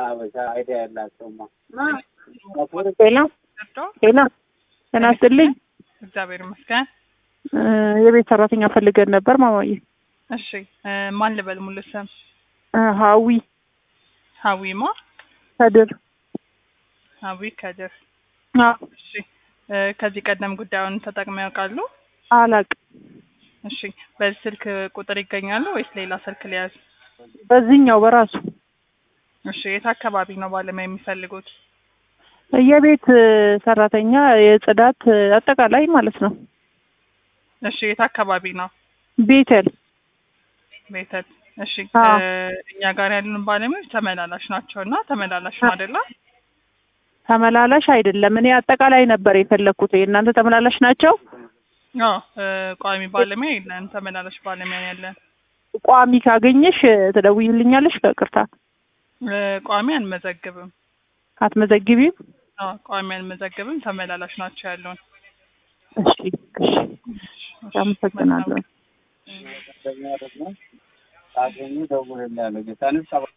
አበሻ አይዲያ ያላቸውማ ሄሎ ሄሎ ጤና ይስጥልኝ። እግዚአብሔር ይመስገን። እ የቤት ሰራተኛ ፈልገን ነበር ማማዬ። እሺ እ ማን ልበል ሙሉ ስም? እ ሀዊ ሀዊማ ከድር። ሀዊ ከድር። አዎ እሺ እ ከዚህ ቀደም ጉዳዩን ተጠቅመው ያውቃሉ? አላቅም። እሺ በዚህ ስልክ ቁጥር ይገኛሉ ወይስ ሌላ ስልክ ሊያዝ? በዚህኛው በራሱ እሺ የት አካባቢ ነው ባለሙያ የሚፈልጉት? የቤት እ ሰራተኛ የጽዳት እ አጠቃላይ ማለት ነው። እሺ የት አካባቢ ነው? ቤተል ቤተል። እሺ አዎ። እ እኛ ጋር ያሉን ባለሙያዎች ተመላላሽ ናቸው እና ተመላላሽ ነው አይደለ? ተመላላሽ አይደለም። እኔ አጠቃላይ ነበር የፈለግኩት። የእናንተ ተመላላሽ ናቸው? አዎ እ ቋሚ ባለሙያ የለን፣ ተመላላሽ ባለሙያ ነው ያለን። ቋሚ ካገኘሽ እ ትደውይልኛለሽ? ከቅርታ እ ቋሚ አንመዘግብም። አትመዘግቢም? አዎ ቋሚ አንመዘግብም፣ ተመላላሽ ናቸው ያሉን። እሺ እሺ፣ አመሰግናለሁ። ደግሞ ካገኙ ደውልልኝ ያለው ጌታን